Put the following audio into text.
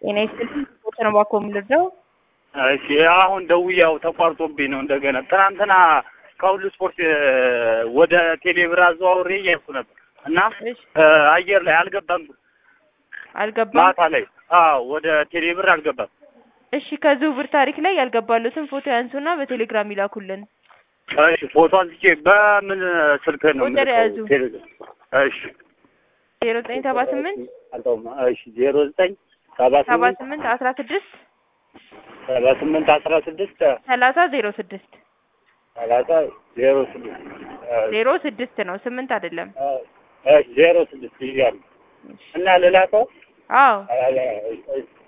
ጤና ይስጥልኝ። ስፖርት ነው እባክዎ የምንረዳው? እሺ አሁን ደውያው ተቋርጦብኝ ነው እንደገና። ትናንትና ከሁሉ ስፖርት እ፣ ወደ ቴሌብር አዘዋውሬ እያልኩ ነበር እና እሺ እ፣ አየር ላይ አልገባም። አልገባም። ማታ ላይ አዎ፣ ወደ ቴሌብር አልገባም። እሺ ከዝውውር ታሪክ ላይ ያልገባሉትን ፎቶ ያንሱና በቴሌግራም ይላኩልን። እሺ ፎቶ አንስቼ በምን ስልክ ነው ቁጥር የምልከው? ያዙ። ቴሌግራም። እሺ ዜሮ ዘጠኝ ሰባ ስምንት አልተውም። እሺ ዜሮ ዘጠኝ ሰባ ሰባ ስምንት ስምንት አስራ ስድስት ሰባ ስምንት አስራ ስድስት ሰላሳ ዜሮ ስድስት ሰላሳ ዜሮ ስድስት ዜሮ ስድስት ነው ስምንት አይደለም። ዜሮ ስድስት ይያሉ እና ልላከው አዎ አ- አ-